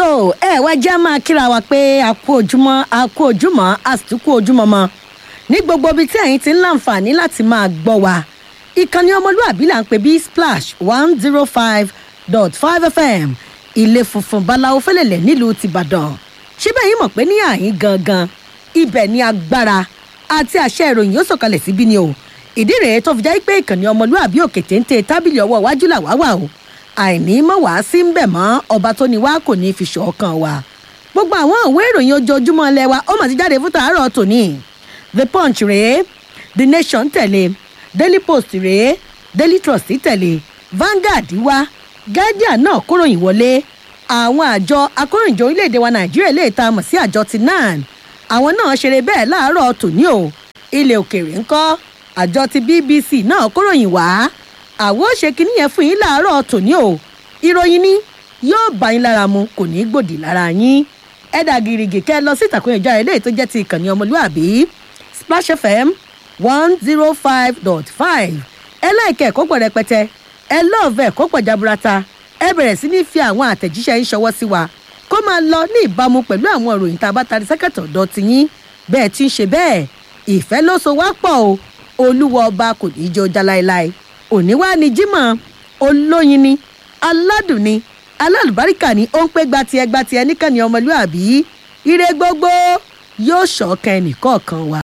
tó ẹ wá jẹ́ máa kíra wa pé a kú ojúmọ́ a kú ojúmọ́ a sì tún kú ojúmọ́ mọ́ ní gbogbo ibi tí ẹ̀yin ti ń láǹfààní láti máa gbọ́ wa ìkànnì ọmọlúàbí là ń pè bí splash one zero five dot five fm ilé funfun báláwo fẹlẹ̀lẹ̀ nílùú tìbàdàn síbẹ̀ yìí mọ̀ pé ní àyín gangan ibẹ̀ ni agbára àti àṣẹ ìròyìn yóò sọ̀kalẹ̀ síbí ni o ìdí rèé tó fi jẹ́ pé ìkànnì ọmọlúàbí òkè téńté tábìlì ọwọ́ iwájú làwá wà o àìní mọ̀ wá sí ń bẹ̀ mọ́ ọba tó ní wá kò ní fi ṣọ̀kan wa gbogbo àwọn ìwé ìròyìn ojoojúmọ́ ilé wa ó mà ti jáde fún tàárọ̀ tòní the punch rèé the nation tẹ̀lé daily post rèé daily trust tẹ̀lé vanguard wá guardian náà kóròyìn wọlé àwọn àjọ akóròyìnjọ orílẹ̀-èdè wa nàìjíríà lè ta mọ̀ sí àjọ ti nan àwọn náà ṣeré bẹ́ẹ̀ láàárọ̀ tòní o ilẹ̀ òkèèrè ńkọ́ àjọ ti bbc náà kóròyìn wá àwọn ò ṣe kinní yẹn fún yín láàárọ̀ tòní o ìròyìn ni yóò bá yín lára mu kò ní í gbòdì lára yín ẹ̀dà gírígì kẹ́ ẹ lọ sí ìtàkùn ìjọ eléyìí tó jẹ́ ti ìkànnì ọmọlúàbí splash fm one zero five dot five ẹ láìka ẹ̀kọ́ pọ̀ rẹpẹtẹ ẹ lọ́ọ̀fẹ́ ẹ̀kọ́ pọ̀ jaburata ẹ bẹ̀rẹ̀ sí ní fi àwọn àtẹ̀jíṣẹ́ yín ṣọwọ́ sí wa kó máa lọ ní ìbámu pẹ̀lú àwọn ìròyìn tá a bá tarí sẹ́kẹ̀tọ̀ ọ̀dọ́ ti yín bẹ́ẹ̀ tí ń ṣe bẹ́ẹ̀ ìfẹ́ ló so wá pọ̀ o olúwa ọba kò ní í jẹ́ ọjà láéláé òní wá ní jímọ̀ olóyin ni aládùn ni alálùbáríkà ni ó ń pé gbatiẹ gbatiẹ níkànnì ọmọlúàbí ire gbogbo yóò ṣọ̀kan ẹnì kọ̀ọ̀kan wa.